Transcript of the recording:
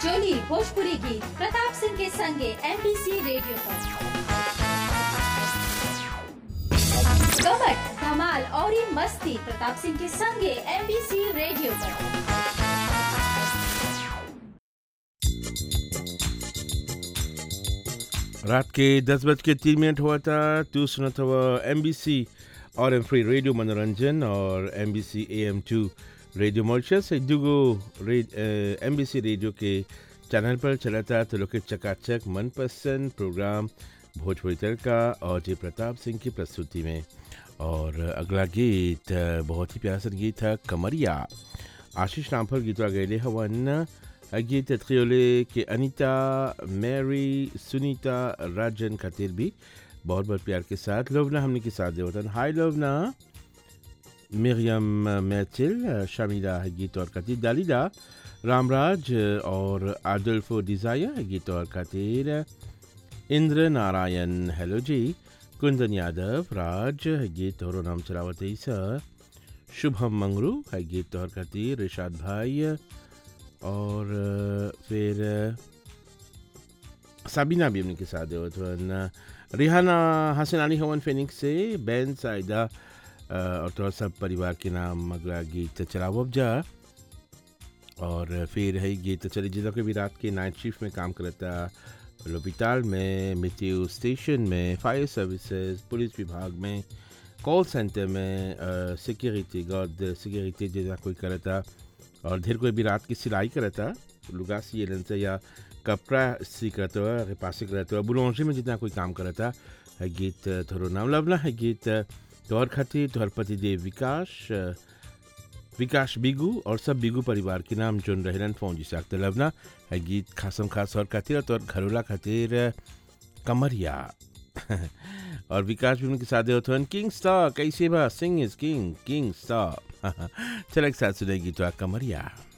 जोली भोजपुरी गीत प्रताप सिंह के संगे एमबीसी रेडियो पर कमट धमाल और ये मस्ती प्रताप सिंह के संगे एमबीसी रेडियो पर रात के दस बज के तीन मिनट हुआ था तू सुना था एम बी सी और एम फ्री रेडियो मनोरंजन और M B C A M two radio Mauritius दुगो एम बी सी रेडियो के चैनल पर चला था तो लोग के चकाचक मनपसंद प्रोग्राम भोजपुरी तड़का और जी प्रताप सिंह की प्रस्तुति में और अगला गीत अ, बहुत ही प्यारा सा गीत था कमरिया आशीष रामफल गीतवा गए हवन गीत त्रियोले के अनीता मैरी सुनीता राजन खातिर भी बहुत बहुत प्यार के साथ लोवना हमने के साथ देवतन हाय लोवना मिरियम मैथिल शमीला है गीत और खातिर दालिदा रामराज और आदुल्फो डिज़ायर है गीत और खातिर इंद्र नारायण हेलो जी कुंदन यादव राज है गीत और नाम चलावत है सर शुभम मंगरू है गीत और खातिर रिशाद भाई और अ, फिर अ, साबिना भी हमने के साथ देवत हवन रिहाना हसन अली हवन फेनिक्स से बैन साइदा अ, और तो सब परिवार के नाम अगला गीत चलावब जा और फिर है गीत चली जिला के भी रात के नाइट शिफ्ट में काम करता लोपिताल में मिट्यू स्टेशन में फायर सर्विसेज पुलिस विभाग में कॉल सेंटर में सिक्योरिटी गार्ड सिक्योरिटी जैसा कोई करता और ढेर कोई भी रात की सिलाई करता लुगा सियलन से या कपड़ा सी करता हुआ रिपासी करता हुआ बुलौजी में जितना कोई काम करता है गीत थोड़ा नाम लवना है गीत तोहर खातिर तोहर पति देव विकास अ, विकास बिगू और सब बिगू परिवार के नाम जोन रहलन फोन जिसे अख्तर लवना है गीत खासम खास और खातिर और तोहर घरोला खातिर अ, कमरिया और विकास भी उनके साथ होते हैं किंग स्टार कैसे बा Singh is king king star चल एक साथ सुनेगी तो कमरिया